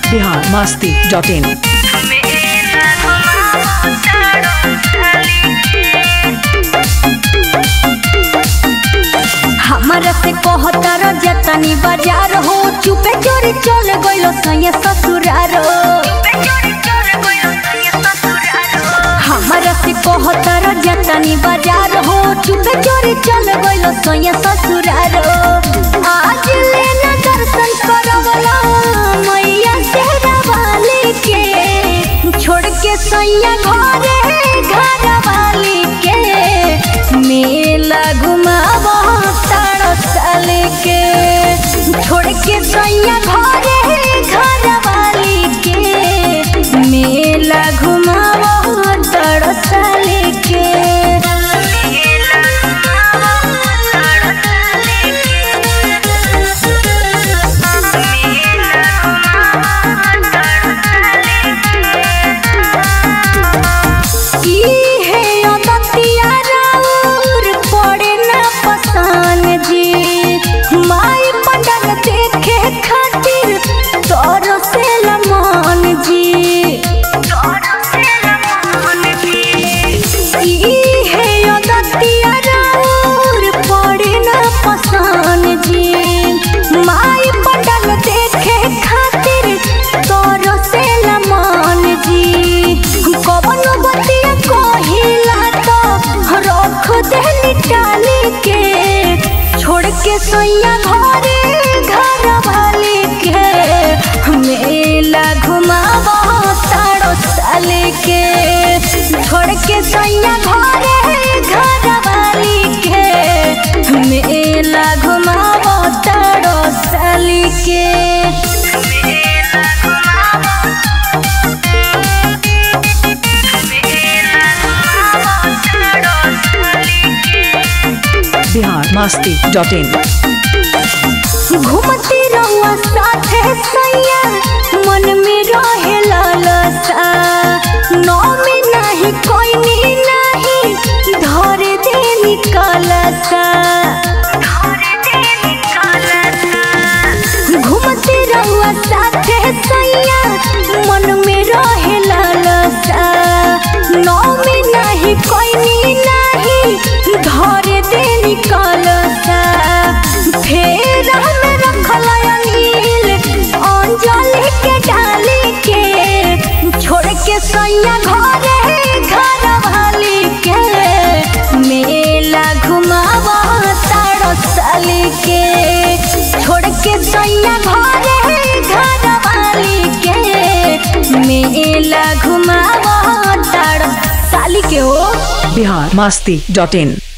Bihar Masti dot in हमरा से कहतर जतनी बाजार हो चुपे चोरी चल गइलो सैया ससुरार हमरा से कहतर जतनी बाजार हो चुपे चोरी चल गइलो सैया ससुरार आज लेना दर्शन करवला मैया सेरा वाली के छोड़ के सैया घरे घर वाली के मेला घुमावा तारो साल के छोड़ के सैया घरे घर वाली के मेला घुमावा तारो साल के ई है अदतिया राउर पड़े न पसान जी माई पंडल देखे खातिर तोर से लमान जी ई है अदतिया राउर पड़े न पसान जी माई पंडल देखे खातिर तोर से लमान जी कवन बतिया कहिला तो रख देली टाली के छोड़ के सैया घरे घर वाली के मेला घुमावा तारो साल के छोड़ के सैया घरे घर वाली के मेला घुमावा तारो साल के बिहार मस्ती डॉट इन घूमती रहुआ साथे सैया मन में रहे लालसा नौ में नहीं कोई नी नहीं धर दे निकलसा घूमती रहुआ साथे सैया मन में रहे लालसा नौ में नहीं कोई नी नहीं धर दे निकलसा फेर हमें रखल अनिल अंजलि के डाली के छोड़ के सैया घरे घर वाली के मेला घुमावा तारो साली के छोड़ के सैया घरे घर वाली के मेला घुमावा तारो साली के हो बिहार मस्ती डॉट इन